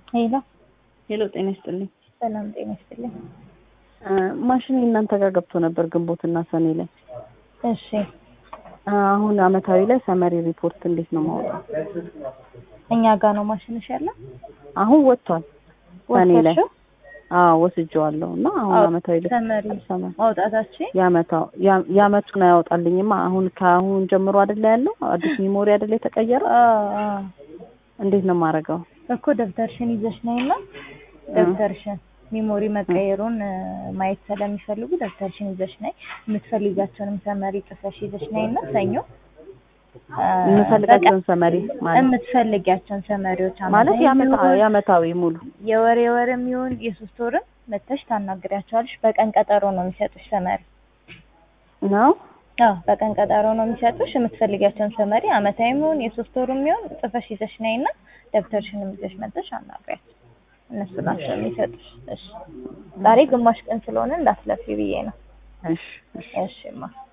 ሄሎ ሄሎ ጤና ይስጥልኝ። ሰላም ጤና ይስጥልኝ። ማሽን እናንተ ጋር ገብቶ ነበር ግንቦትና ሰኔ ላይ። እሺ አሁን አመታዊ ላይ ሰመሪ ሪፖርት እንዴት ነው ማውጣት? እኛ ጋር ነው ማሽንሽ ያለው? አሁን ወጥቷል ሰኔ ላይ ወሰድሽው? አዎ ወስጄዋለሁ እና አሁን አዎ፣ አመታዊ ላይ ሰመሪ ሰመሪ ማውጣታችን የአመታው ያ- የአመቱን አያወጣልኝማ። አሁን ከአሁን ጀምሮ አይደለ ያለው አዲስ ሚሞሪ አይደለ የተቀየረ? እንዴት ነው የማደርገው? እኮ ደብተርሽን ይዘሽ ነይና ደብተርሽን ሚሞሪ መቀየሩን እ፣ ማየት ስለሚፈልጉ ደብተርሽን ይዘሽ ነይ። የምትፈልጋቸውንም ሰመሪ ጽፈሽ ይዘሽ ነይና ሰኞ እ፣ የምፈልጋቸውን ሰመሪ በቀን ማለት የምትፈልጊያቸውን ሰመሪዎች ማለት አመታዊ የአመታ- የሚሆን የአመታዊ ሙሉ የወር የወርም ይሁን የሶስት ወርም መተሽ ታናግሪያቸዋለሽ። በቀን ቀጠሮ ነው የሚሰጡሽ ሰመሪ። ነው። አዎ በቀን ቀጠሮ ነው የሚሰጡሽ። የምትፈልጊያቸውን ሰመሪ አመታዊም ይሁን የሶስት ወርም ይሁን ጽፈሽ ይዘሽ ነይና ደብተርሽንም ይዘሽ መተሽ አናግሪያቸው። እነሱ ናቸው የሚሰጡሽ። እሺ ዛሬ ግማሽ ቀን ስለሆነ እንዳትለፊ ብዬ ነው። እሺ እሺ እሺማ